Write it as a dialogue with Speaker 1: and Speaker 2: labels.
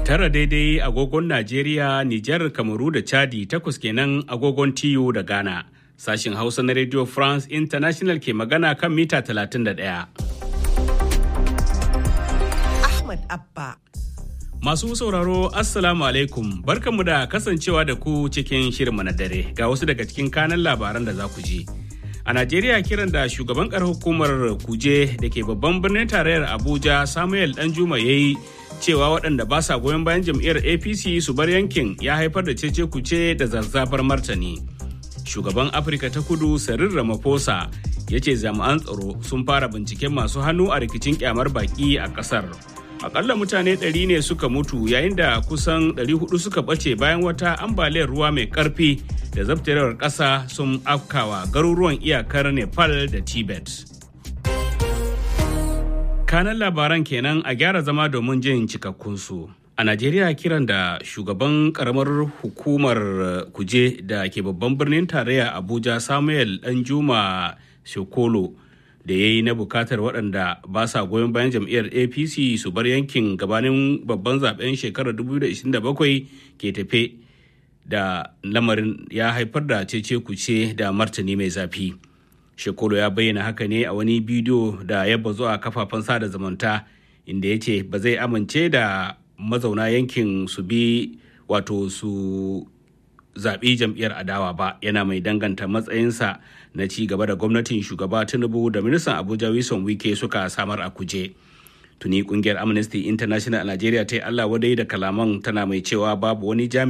Speaker 1: Tara daidai agogon Najeriya, Nijar, Kamaru da Chadi takwas kenan agogon TU da Ghana. Sashin Hausa na Radio France International ke magana kan mita 31.
Speaker 2: Ahmad Abba.
Speaker 1: Masu sauraro Assalamu alaikum barkanmu da kasancewa da ku cikin shirinmu na dare ga wasu daga cikin kanan labaran da za ku ji. A Najeriya kiran da shugaban ƙarar hukumar kuje da ke babban birnin tarayyar Abuja Samuel Danjuma ya yi cewa waɗanda ba sa goyon bayan jam'iyyar APC su bar yankin ya haifar da cece kuce da zazzafar martani. Shugaban Afirka ta kudu Cyril Ramaphosa ya ce jami'an tsaro sun fara binciken masu hannu a rikicin kyamar baki a ƙasar. akalla mutane 100 ne suka mutu yayin da kusan 400 suka ɓace bayan wata ambaliyar ruwa mai ƙarfi da zabtarewar ƙasa sun afkawa garuruwan iyakar nepal da tibet kanan labaran kenan a gyara zama domin jin cikakkunsu a najeriya kiran da shugaban karamar hukumar kuje da ke babban birnin tarayya abuja samuel danjuma shokolo da ya yi na bukatar waɗanda ba sa goyon bayan jam'iyyar apc su bar yankin gabanin babban zaben shekarar 2027 ke tafe da lamarin ya haifar da cece kuce da martani mai zafi shekolo ya bayyana haka ne a wani bidiyo da ya bazu a kafafen sada zumunta inda ya ce ba zai amince da mazauna yankin su bi wato su zaɓi jam'iyyar adawa ba yana mai danganta matsayinsa na ci gaba da gwamnatin shugaba tinubu da ministan abuja wilson wike suka samar a kuje tuni kungiyar amnesty international a nigeria ta yi allah wadai da kalaman tana mai cewa babu wani jami'a